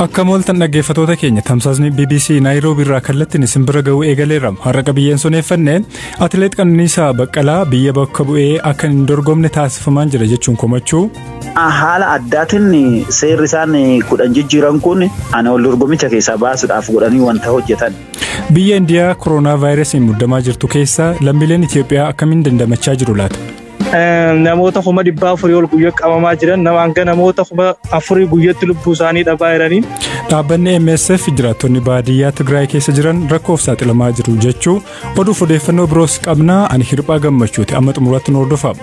Akka mooltan dhaggeeffatoota keenya tamsaasni BBC Naayiroobii irraa kallattiin isin bira ga'uu eegaleera. Har'a qabiyyeen soneeffanne atileet Qananiisaa Baqqalaa biyya bakka bu'ee akka hin dorgomne taasifamaa jira jechuun komachuu. Haala addaatiin seerri isaan kudhan jijjiiran kun ana wal dorgomicha keessaa baasuudhaaf godhanii wanta hojjetan. Biyya Indiyaa koronaa vaayirasiin muddamaa jirtu keessa lammiileen Itoophiyaa akkamiin dandamachaa jiru laata? Namoota kuma dhibbaa afurii ol guyyaa qabamaa jiran nama hanga namoota kuma afurii guyyatti lubbuu isaanii dhabaa jiranii. Dhaabbanni MSF jiraattonni baadiyyaa Tigraay keessa jiran rakkoof saaxilamaa jiru jechuu oduuf odeeffannoo biroos qabnaa ani hirphaa gammachuuti amma xumuraatti nu hordofaa.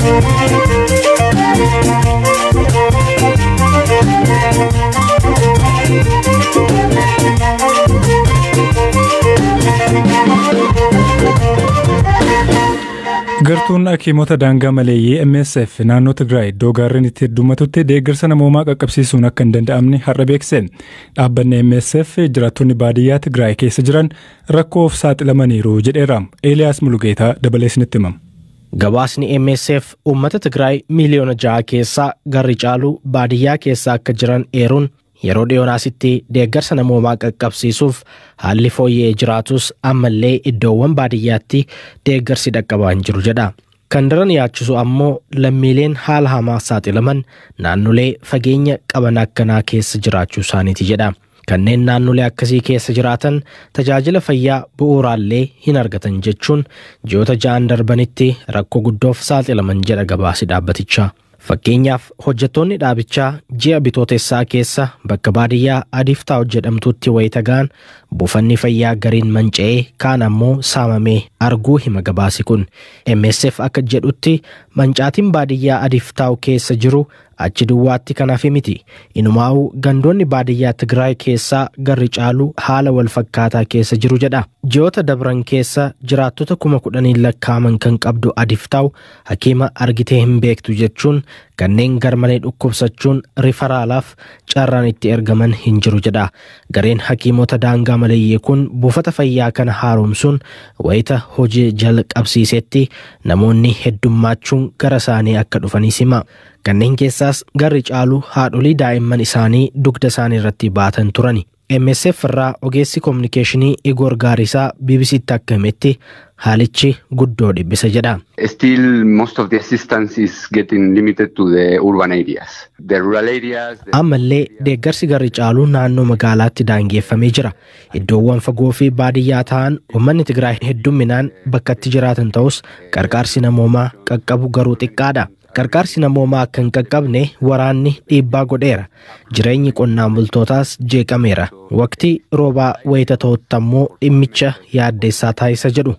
Gartuun hakiimota daangaa maleeyyii MSF naannoo Tigraay iddoo gaarreen itti heddummatutti deeggarsa namoomaa qaqqabsiisuun akka hin danda'amne har'a beekse. Dhaabbanni MSF jiraattonni baadiyyaa Tigraay keessa jiran rakkoof saaxilamaniiru jedheera. Eeliyaas Mulugeetaa dabalee isinitti himama. Gabaasni MSF uummata Tigraay miliyoona ja'a keessaa garri caalu baadiyyaa keessa akka jiran eeruun yeroo dhiyoonaasitti deeggarsa namoomaa qaqqabsiisuuf haalli fooyya'ee jiraatus ammallee iddoowwan baadiyyaatti deeggarsi dhaqqabaa hin jiru jedha. Kan daran yaachisu ammoo lammiileen haala hamaa saaxilaman naannolee fageenya qaban akkanaa keessa jiraachuu isaaniiti jedha. Kanneen naannolee akkasii keessa jiraatan tajaajila fayyaa bu'uuraallee hin argatan jechuun ji'oota ja'an darbanitti rakkoo guddoof saaxilaman jedha gabaasi dhaabbatichaa. Fakkeenyaaf hojjettoonni dhaabichaa ji'a bitootessaa keessa bakka baadiyyaa Adiiftaa jedhamtutti wayita ga'an buufanni fayyaa gariin manca'ee kaan ammoo saamamee arguu hima gabaasi kun. MSF akka jedhutti mancaatiin baadiyyaa Adiiftaa keessa jiru achi duwwaatti kan hafe miti. Inumaa'uu gandoonni baadiyyaa Tigraay keessaa garri caalu haala wal fakkaataa keessa jiru jedha. Ji'oota dabran keessa jiraattota kuma kudhaniin lakkaaman kan qabdu Adiiftaa hakiima argitee hin beektu jechuun kanneen garmalee dhukkubsachuun rifaraalaaf carraan itti ergaman hin jiru jedha. Gareen hakiimota daangaa maleeyyee kun buufata fayyaa kana haaromsuun wayita hojii jalqabsiisetti namoonni heddummachuun gara isaanii akka dhufanis hima. Kanneen keessaas garri caalu haadholii daa'imman isaanii dugda isaanii irratti baatan turani. MSF irraa ogeessi koominikeeshinii Igoor Gaarisaa BBCtti akka himetti haalichi guddoo dhibbisa jedha. Still most of the assistance is getting limited to the urban areas. The rural areas. Ammallee deeggarsi garri caalu naannoo magaalaatti daangeffamee jira. Iddoowwan fagoo fi baadiyyaa ta'an uummanni Tigraay heddumminaan bakkatti jiraatan ta'us qarqaarsi namoomaa qaqqabu garuu xiqqaadha. Qarqaarsi namoomaa akka hin qaqqabne waraanni dhiibbaa godheera. Jireenyi qonnaan bultootaas jeeqameera. Waqtii roobaa wayita ta'utti ammoo dhimmicha yaaddeessaa taasisa jedhu.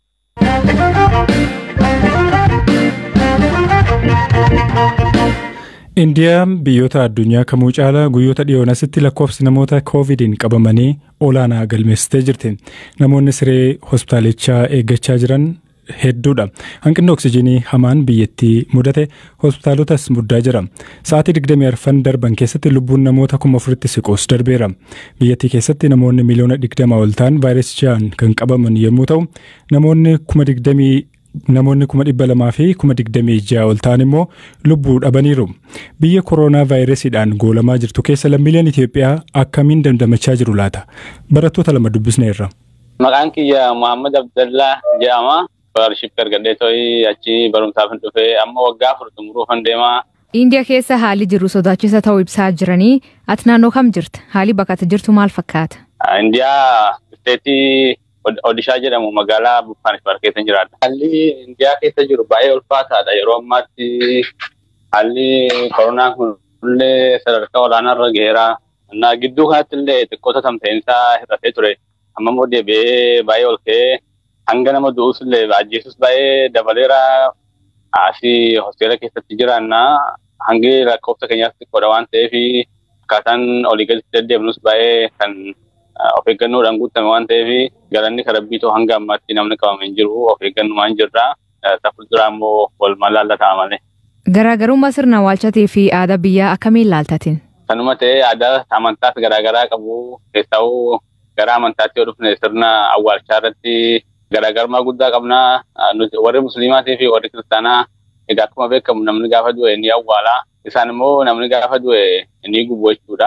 Indiyaan biyyoota addunyaa kamuu caalaa guyyoota dhiyoonasitti lakkoofsi namoota koovidiin qabamanii olaanaa galmeessitee jirti. Namoonni siree hospitaalichaa eeggachaa jiran hedduudha. Hanqinni oksijiinii hamaan biyyattii mudate hospitaalotas muddaa jira. Sa'aatii 24 darban keessatti lubbuun namoota kuma afuritti siquus darbeera. Biyyattii keessatti namoonni miliyoona 20 ol ta'an vaayirasichaan kan qabaman yommuu ta'u, namoonni kuma 20 namoonni kuma dhibba lamaa fi kuma digdamii ja'a ol ta'an immoo lubbuu dhabaniiru. Biyya kooroonaa vaayirasiidhaan goolamaa jirtu keessa lammiileen Itoophiyaa akkamiin dandamachaa jiru laata? Barattoota lama dubbisneerra. Maqaan kiyya Muhammad Abdallaa jedhama. Scholarship argadhee to'ii achi barumsaaf hin dhufee amma waggaa afur xumuruufan deemaa. Indiyaa keessa haalli jiru sodaachisa ta'uu ibsaa jiranii ati naannoo kam jirta? Haalli bakka ati jirtu maal fakkaata? Indiyaa isteetii Odishaa jedhamu magaalaa Buffaanisbaar keessa jiraadha. Haalli Indiyaa keessa jiru baay'ee ulfaataadha. Yeroo ammaatti haalli koronaan kun illee sadarkaa olaanaa irra gaheera. Innaa gidduu kanatti illee xiqqoota tamsa'insaa hir'atee ture. Amma immoo deebi'ee baay'ee ol ka'ee hanga nama du'us illee ajjeesus baay'ee dabaleera. Asii hosteela keessatti jiraannaa hangi lakkoofsa keenyaas xiqqoodha waan ta'eef akkaataan olii gaditti deddeemnus baay'ee kan of eeggannoodhaan guutame waan ta'eef galanni karabbiitoo hanga ammaatti namni qabame hin jiru of eeggannumaan jirra. Fuulduraa immoo walumaan laallataa malee. Garaagarummaa sirna awwaalchatii fi aadaa biyyaa akkamiin laaltatin? Kanuma ta'ee aadaa amantaas garaagaraa qabu keessaa'uu gara amantaatti yoo dhufne sirna awwaalchaa irratti garaagarummaa guddaa qabnaa. Warri musliimaatii fi warri kiristaanaa egaa akkuma beekamu namni gaafa du'e ni awwaala. Isaan immoo namni gaafa du'e ni gubu jechuudha.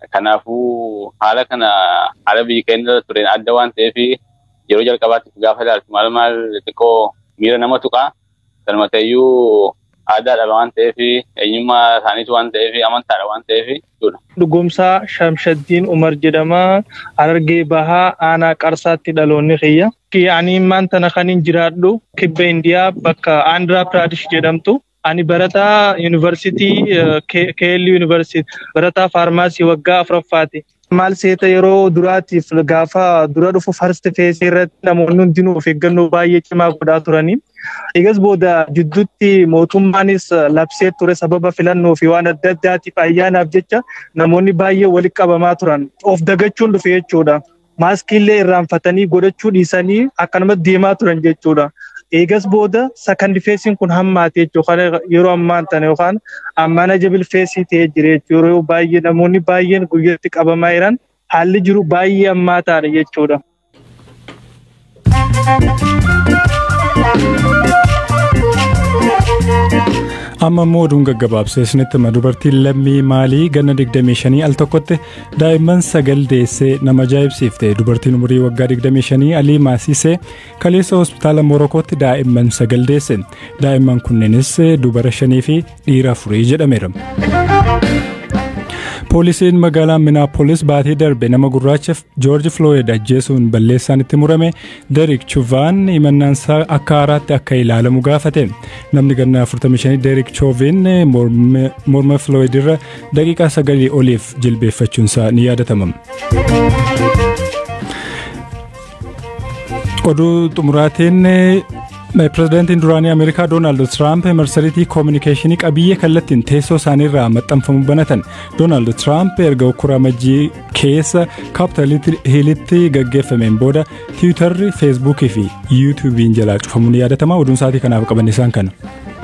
Kanaafuu haala kana haala biyyi keenya tureen adda waan ta'eef yeroo jalqabaatti gaafa ilaaltu maal maal xiqqoo miira nama tuqaa. Sanuma ta'eyyuu aadaadha waan ta'eef eenyummaa isaaniitu waan ta'eef amantaadha waan ta'eef jechuudha. Dhugumsaa Shamshaddiin Umar jedhama. Harargee bahaa aanaa qarsaatti dhaloonni kiyya. Ani maanta kan hin jiraadhu kibba Indiyaa bakka Andhra Pradesh jedhamtu. Ani barataa yuunivarsiitii Keelli yuunivarsiitii barataa faarmaasii waggaa afuraffaati. Maal seeta yeroo duraatiif gaafa dura dhufu farsti feesii irratti namoonni hundinuu of eeggannoo baay'ee cimaa godhaa turanii. Egas booda jidduutti mootummaanis labsee ture sababa filannoo fi waan adda addaatiif ayyaanaaf jecha namoonni baay'ee walitti qabamaa turan. Of dagachuun dhufe jechuudha. Maaskiillee irraanfatanii godhachuu dhiisanii akkanumatti deemaa turan jechuudha. Eegas booda sakandi feesiin kun hammaate jechuudha. Yeroo ammaan tana yookaan manajabil feesii ta'ee jira jechuudha. Yeroo baay'ee namoonni baay'een guyyatti qabamaa jiran haalli jiru baay'ee hammaataadha jechuudha. amma immoo oduun gaggabaabsee isinitti hima dubartiin lammii maalii ganna 25 al tokkotti daa'imman sagal deessee nama ajaa'ibsiifte dubartiin umurii waggaa 25 alii maasisee kaleessa hospitaala morokootti daa'imman sagal deesse daa'imman kunneenis dubara shanii fi dhiira afurii jedhameera. poolisiin magaalaa minaapolis baatii darbe nama gurraacha joorji flooyid ajjeesuun balleessaan itti murame derik chuvaan himannaansaa akka haaraatti akka ilaalamu gaafate namni ganna 45 derik choovin morma flooyid irra daqiiqaa sagalii oliif jilbeeffachuunsaa ni yaadatama. oduu xumuraatiin pirezidaantiin duraanii ameerikaa doonaald tiraamp marsariitii koominikeeshinii qabiyyee kallattiin teessoo isaaniirraa maxxanfamu banatan doonaald tiraamp erga ukkuraa majjii keessa kaapitaal hiilitti gaggeeffameen booda tiwiitarri feesbuukii fi yuutuubiin jalaa cufamuun yaadatama oduun sa'aatii kanaaf qaban isaan kana.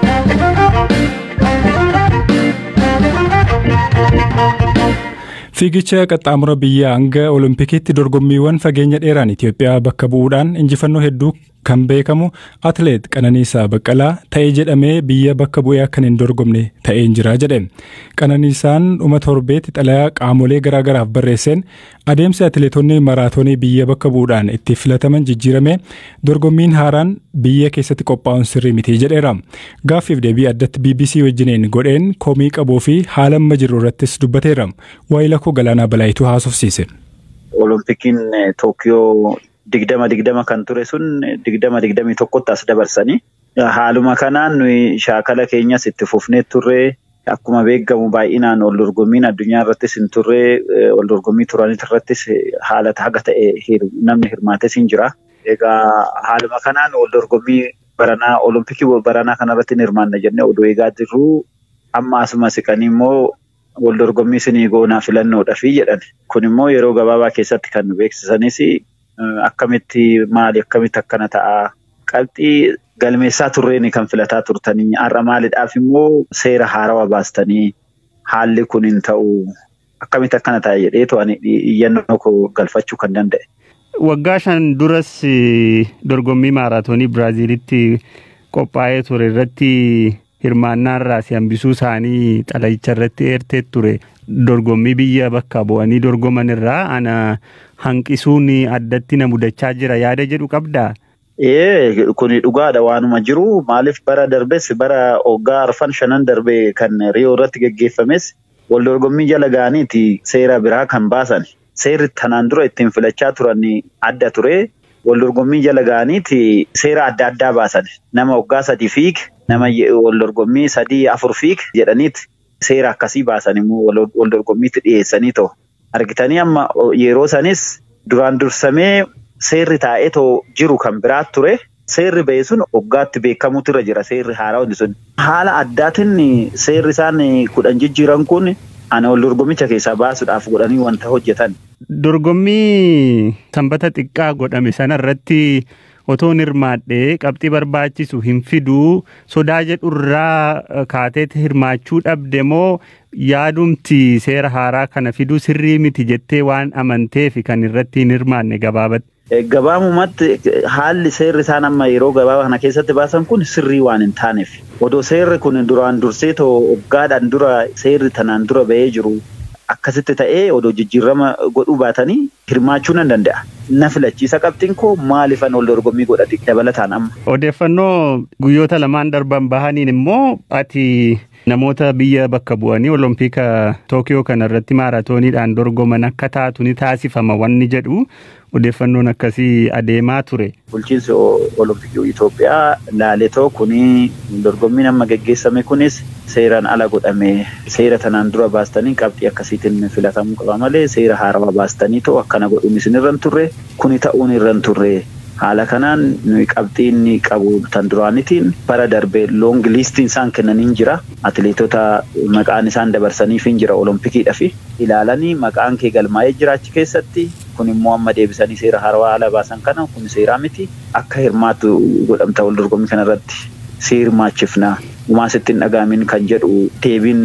Fiigicha qaxxaamura biyyaa hanga Oloompikiitti dorgommiiwwan fageenya dheeraan Itoophiyaa bakka bu'uudhaan injifannoo hedduu kan beekamu atleet Qananiisaa Baqqalaa ta'ee jedhamee biyya bakka bu'ee akka hin dorgomne ta'een jira jedhe. Qananiisaan dhuma torbeetti xalayaa qaamolee garaagaraaf barreesseen adeemsi atleetonni maraatoonii biyya bakka bu'uudhaan itti filataman jijjiirame dorgommiin haaraan biyya keessatti qophaa'uun sirrii miti jedheera. Gaaffiif deebii addatti BBC wajjiniin godheen komii qabuu fi haala amma jiru irrattis dubbateera. Waayila koo Galaanaa Balaayituu haasofsiise. Oloompikiin Tookiyoo digdama digdama kan ture sun digdama digdamii tokkotti as dabarsanii haaluma kanaan nuyi shaakala keenyas itti fufnee turre akkuma beekamu baay'inaan wal dorgommiin addunyaa irrattis hin turre wal dorgommii turanit irrattis haala haga ta'e namni hirmaates hin jira. Egaa haaluma kanaan wal dorgommii baranaa olompikii baranaa kanarratti hin hirmaanne jennee oduu eegaa jirru amma asuma siqanii immoo wal dorgommii isinii goonaa filannoodhafi jedhan. Kun immoo yeroo gabaabaa keessatti kan nu beeksisanis akkamitti maali akkamitti akkana ta'a qabxii galmeessaa turreeni kan filataa turtanii har'a maaliidhaaf immoo seera haarawaa baastanii haalli kun hin ta'u akkamitti akkana ta'a jedheetu ani iyyannoo koo galfachuu kan danda'e. Waggaa shan duras dorgommii maaraatoonii Biraaziilitti qophaa'ee ture irratti hirmaannaa irraa si hambisuu isaanii xalayicha irratti eertee ture. Dorgommii biyya bakka bu'anii dorgoman irraa ana hanqisuun addatti na mudachaa jira yaada jedhu qabdaa? Ee kuni dhugaadha waanuma jiru maaliif bara darbes bara waggaa arfan shanan darbe kan riyoo irratti geggeeffames wal dorgommii jala ga'aniiti seera biraa kan baasan seerri tanaan dura ittiin filachaa turan adda ture wal dorgommii jala ga'aniiti seera adda addaa baasan nama waggaa sadii fiig nama wal dorgommii sadii afur fiig jedhaniiti seera akkasii baasan immoo wal dorgommiitti dhiyeessanii ta'u argitanii amma yeroo sanis duraan dursamee seerri taa'ee too jiru kan biraa ture seerri ba'e sun waggaatti beekamutu irra jira seerri haaraa hundi sun. Haala addaatiin seerri isaan kudhan jijjiiran kun ana wal dorgommicha keessaa baasuudhaaf godhanii wanta hojjetan. Dorgommii sanbata xiqqaa godhame sana irratti otoon hirmaadhee qabxii barbaachisu hin fiduu sodaa jedhurraa kaateeti hirmaachuu dhabde moo yaadumti seera haaraa kana fiduu sirrii miti jettee waan amanteef kan irratti hin hirmaanne gabaabatti. Gabaabumatti haalli seerri isaan amma yeroo gabaabaa kana keessatti baasan kun sirrii waan hin taaneef odoo seerri kun duraan dursee too waggaadhaan dura seerri tanaan dura ba'ee jiru akkasitti ta'ee odoo jijjiirama godhuu baatanii hirmaachuu nan danda'a. Na filachiisa qabxiin koo maalifan ol dorgommii godhati dabalataan amma. Odeeffannoo guyyoota lamaan darban bahaniin immoo ati namoota biyya bakka bu'anii olompika Tookiyoo kana irratti maaraatooniidhaan dorgoman akka taatu ni taasifama wanni jedhu odeeffannoon akkasii adeemaa ture. Bulchiinsi olompikii Itoophiyaa laaletoo kuni dorgommiin amma geggeessame kunis seeraan ala godhame seera tanaan dura baastanii qabxii akkasiitiin filatamuu qaba malee seera haarawaa baastanii ta'u akkana godhuun isin irra hin turre kuni ta'uun irra hin turre. Haala kanaan nuyi qabxii inni qabu tan duraanitiin bara darbee loong liistiin isaan kennaniin jira. Atileetota maqaan isaan dabarsaniif hin jira olompikiidha fi ilaalanii maqaan kee galmaa'ee jira achi keessatti kun immoo amma deebisanii seera haarawaa haala baasan kana kun seeraa miti akka hirmaatu godhamta wal dorgommii kanarratti si hirmaachifna uumaa sitti hin dhagaamin kan jedhu deebiin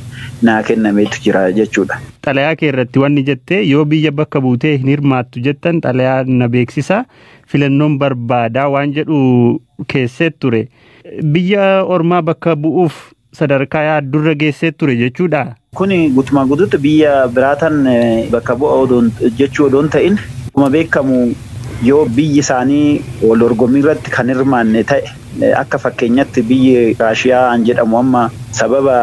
naa kennameetu jira jechuudha. Xalayaa kee irratti wanni jettee yoo biyya bakka buutee hin hirmaattu jettan xalayaa na beeksisa filannoon barbaadaa waan jedhu keessee ture. Biyya ormaa bakka bu'uuf sadarkaa yaaddurra geessee ture jechuudha. Kuni guutumaa guutuutti biyya biraatan bakka bu'a jechuu odoon ta'in akkuma beekamu yoo biyyi isaanii wal dorgommii irratti kan hirmaanne ta'e akka fakkeenyatti biyyi Raashiyaa an jedhamu amma sababa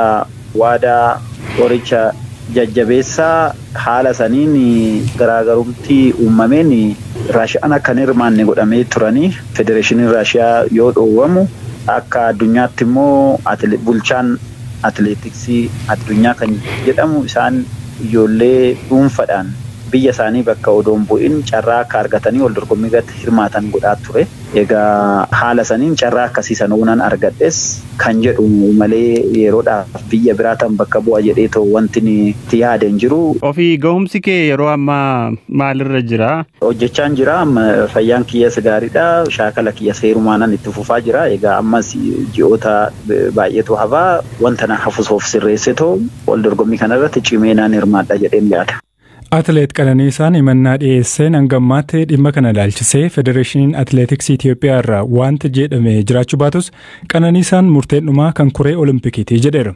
waadaa qoricha jajjabeessaa haala saniin garaagarumtii uumameen raashiyaan akka hin hirmaanne godhamee turanii federeeshiniin raashiyaa yoo dhoowwamu akka addunyaatti immoo bulchaan atileetiksii addunyaa kan jedhamu isaan ijoollee dhuunfaadhaan biyya isaanii bakka odoon bu'in carraa akka argatanii wal dorgommii irratti hirmaatan godhaa ture. Egaa haala saniin carraa akkasii sana uunan argadhes kan jedhu malee yeroodhaaf biyya biraatan bakka bu'a jedhee ta'u wanti itti yaadeen jiru. Ofii gahumsi kee yeroo ammaa maalirra jira? Hojjechaan jira fayyaan kiyyas gaariidha shaakala kiyyas heerumaanan itti fufaa jira egaa ammas ji'oota baay'eetu hafaa wanta na hafusoof sirreesse ta'u wal dorgommii kanarratti cimeenaan hirmaadha jedheen yaada. Atileet Qananiisaan himannaa dhiyeesseen hangammaatti dhimma kana ilaalchisee Federeeshiniin Atileetiksii Itoophiyaa irraa wanti jedhame jiraachuu baatus Qananiisaan murteen dhumaa kan kuree Olimpikiiti jedheera.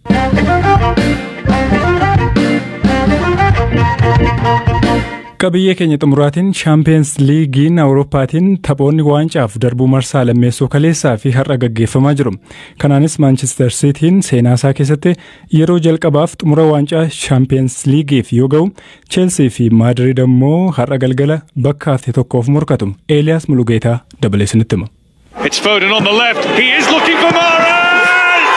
Qabiyyee keenya xumuraatiin Shaampiyeens Liigiin Awurooppaatiin taphoonni waancaaf darbuu marsaa lammeessoo kaleessaa fi har'a gaggeeffamaa jiru. Kanaanis Maanchister Siitiin seenaa isaa keessatti yeroo jalqabaaf xumura waancaa Shaampiyeens Liigiif yoo ga'u, Cheelsii fi Maadiriid ammoo har'a galgala bakka hafte tokkoof morkatu. Eeliyaas Mulugeetaa dabalee isinitti hima. It's Foden on the left. He is looking for Mahrez!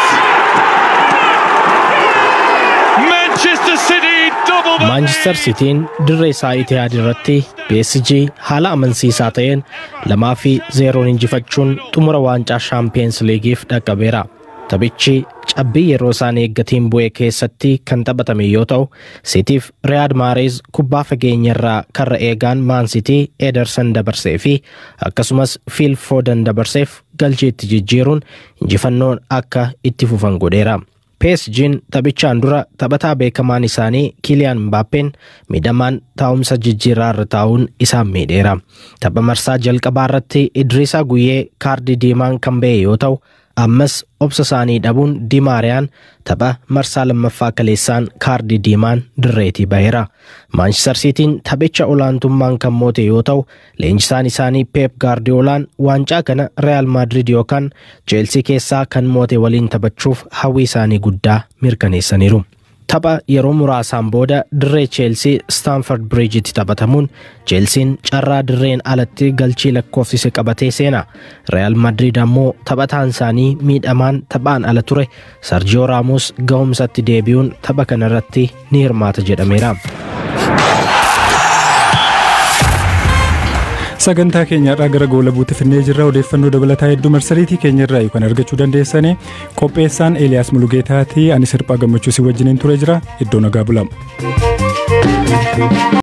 Manchester City double the Maanchister Sitiin dirree isaa Itihaad irratti PSG haala amansiisaa ta'een lamaa fi zeeroon injifachuun xumura waancaa Shaampiyeens Liigiif dhaqqabeera. Taphichi cabbii yeroo isaan eeggatiin bu'e keessatti kan taphatame yoo ta'u, Sitiif Riyaad Maareez kubbaa fageenya irraa karra eegaan Maansitii Ederson dabarsee fi akkasumas Phil Foden dabarseef galcheetti jijjiiruun injifannoon akka itti fufan godheera. PSG'n taphichaan dura taphataa beekamaan isaanii Kiliyaan Mbaappeen miidhamaan taa'umsa jijjiirraa irra taa'uun isaan miidheera. Tapha marsaa jalqabaa irratti Idriisaa Guyyee kaardii diimaan kan ba'e yoo ta'u, ammas obsa isaanii dhabuun Dimaariyaan tapha marsaa lammaffaa kaleessaan kaardii diimaan dirreetii baheera. Maanchister Siitiin taphicha olaantummaan kan moote yoo ta'u, leenjisaan isaanii Peep Gaardiyoolaan waancaa kana Real Madrid yookaan Cheelsii keessaa kan moote waliin taphachuuf hawwii isaanii guddaa mirkaneessaniiru. Tapha yeroo muraasaan booda dirree Cheelsii Staanford Biriijitti taphatamuun Cheelsiin carraa dirreen alatti galchii lakkoofsise qabatee seena. Real Madrid ammoo taphataan isaanii miidhamaan taphaan ala ture Sarjiyoo Raamos gahumsatti deebi'uun tapha kanarratti ni hirmaata jedhameera. Sagantaa keenyarraa gara goolabuutti finnee jirra odeeffannoo dabalataa hedduu marsariitii keenyarraa kan argachuu dandeessanii qopheessaan Eeliyaas Mulugeetaatii ani sirphaa gammachuu si wajjiniin ture jira iddoo nagaa bulamu.